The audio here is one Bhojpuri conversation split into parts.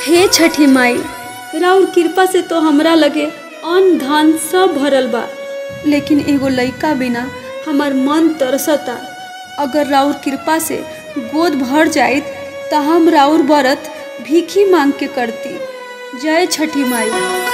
हे छठी माई राउर कृपा से तो हमरा लगे अन्न धान सब भरल बा लेकिन एगो लइका बिना हमार मन तरसता अगर राउर कृपा से गोद भर जाइत त हम राउर व्रत भीखी मांग के करती जय छठी माई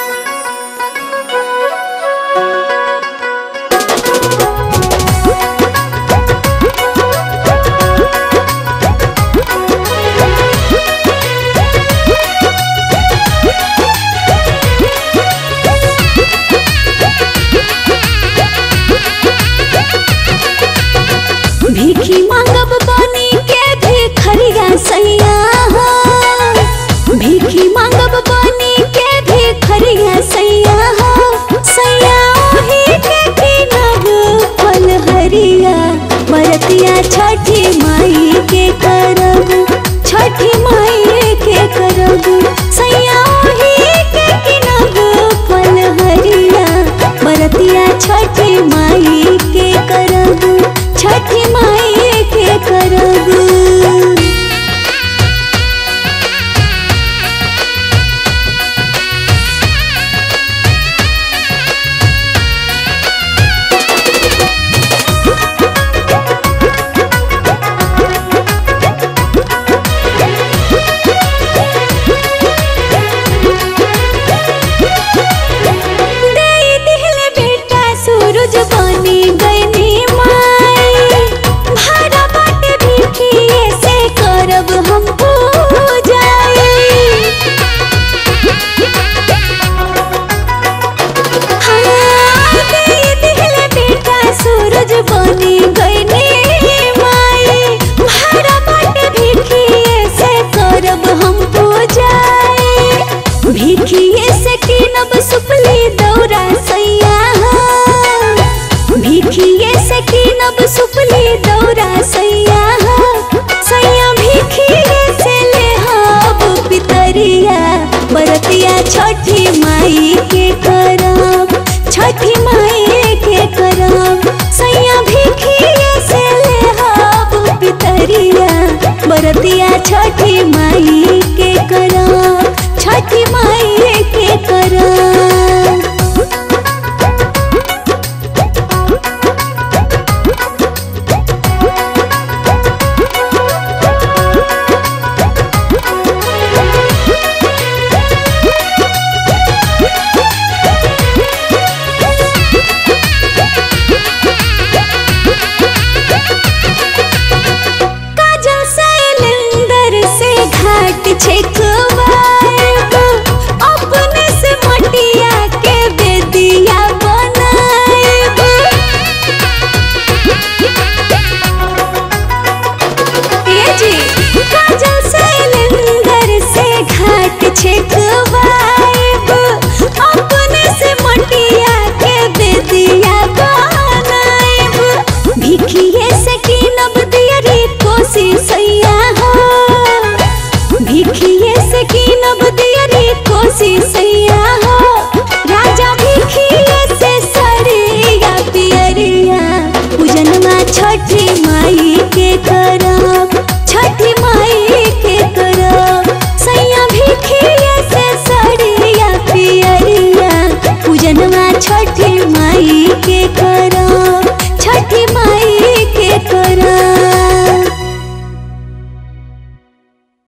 भीखी मांगब बनी के भिखरिया सैया हो भीखी मांगब बनी के भिखरिया सैया हो सैया ओही के किनब फल हरिया बरतिया छठी माई के करब छठी माई के करब सैया ओही के किनब फल हरिया बरतिया छठी माई के करब छठी माई के करब देई दिहले बेटा सूरज बनी गईनी माई भाड़ा बाटे भिखिए से करब हम पूजाई हाँ, देई दिहले बेटा सूरज बनी गईनी माई भाड़ा बाटे भिखिए से करब हम पूजाई भिखिए से किनब सुपली दौरा सैया हो। भिखिए से किनब सुपली दौरा सैया हो। सैया भिखिए से लेहब पितरिया बरतिया छठी माई के करब छठी माई के करब सैया भिखिए से लेहब पितरिया बरतिया छठी माई के करब छठी माई के करब काजल शैलेंदर से घाट छेकवाएब अपने से मटिया के बेदिया बनाएब ए जी काजल शैलेंदर से घाट छेकवाएब अपने से मटिया के बेदिया बनाएब भिखिए से किनब दियरी कोसी सैया हो भिखिए से किनब दियरी कोसी सैया हो राजा भिखिए से सरिया पियरिया पूजनमा छठी माई